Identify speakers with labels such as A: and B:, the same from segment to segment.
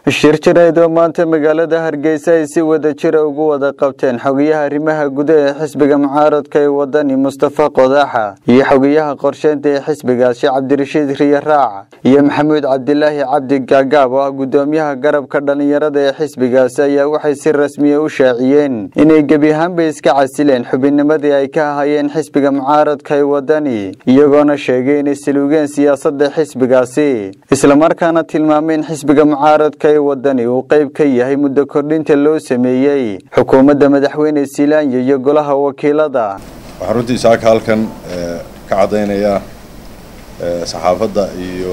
A: shir jireed oo maanta magaalada hargeysa ay si wada jira ugu wada qabteen xogayaha arrimaha gudaha ee xisbiga mucaaradka ee wadani mustafa qodaxa iyo xogayaha qorsheynta ee xisbigaas sheekh cabdirashiid riye raac iyo maxamuud cabdilaahi cabdi gaagaab oo ah gudoomiyaha garabka dhallinyarada ee xisbigaasi ayaa waxay si rasmiya u shaaciyeen inay gebi ahaanba iska casileen xubinnimadii ay ka ahayeen xisbiga mucaaradka ee wadani iyagoona sheegay inay saluugeen siyaasada xisbigaasi islamarkaana tilmaameen xisbiga mucaaradka ee wadani uu qayb ka yahay muddo kordhinta loo sameeyey xukuumadda madaxweyne silaanya iyo golaha wakiilada
B: waxaan runtii saaka halkan ka caddaynayaa saxaafadda iyo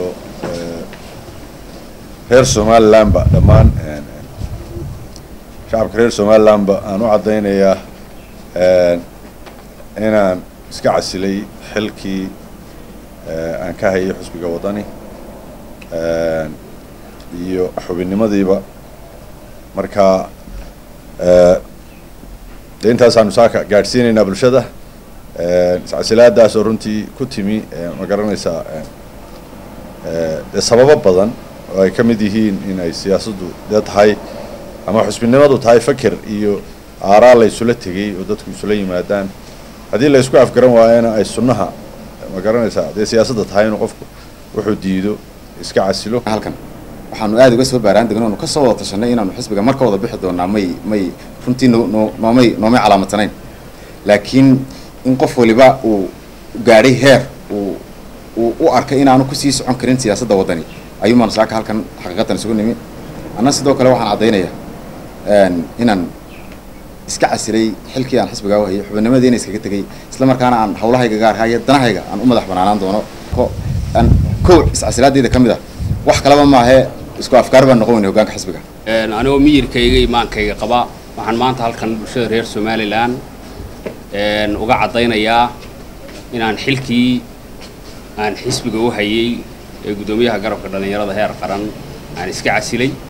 B: reer somalilandba dhammaan shacabka reer somalilandba aan u caddaynayaa inaan iska casilay xilkii aan ka hayay xusbiga wadani iyo xubinnimadiiba marka de intaasaanu saaka gaadhsiinaynaa bulshada iscasilaadaas oo runtii ku timi ma garanaysaa dee sababo badan oo ay ka mid yihiin in ay siyaasaddu dee tahay ama xusbinnimadu tahay faker iyo aaraa la isula tegey oo dadku isula yimaadaan haddii la isku afgaran waayana ay sunnaha ma garanaysaa dee siyaasadda tahay inuu qofku wuxuu diido iska casilo
C: halkan waxaanu aada uga soo baaraan degno onu ka soo wada tashanay inaanu xisbiga marka wada bixi doonaa may may runtii no no noomay noomay calaamadsaneyn laakiin in qof waliba uu gaadhay heer uu uu u arkay inaanu kusii socon karin siyaasadda waddani ayuumaanu saaka halkan xaqiiqatan isugu nimi anna sidoo kale waxaan caddaynayaa inaan iska casilay xilkii aan xisbigaa u hayay xubinimadiina iskaga tegay isla markaana aan hawlahayga gaarhaa iyo danahayga aan u madax banaanaan doono aan kow iscasilaadeyda ka mid ah wax kalaba maahee isku afkaar baan noqon weyna hogaanka xisbiga
D: anigoo miyirkayga imaankayga qaba waxaan maanta halkan bulshada reer somalilan uga caddaynayaa inaan xilkii aan xisbiga u hayay ee guddoomiyaha garabka dhallinyarada heer qaran aan iska casilay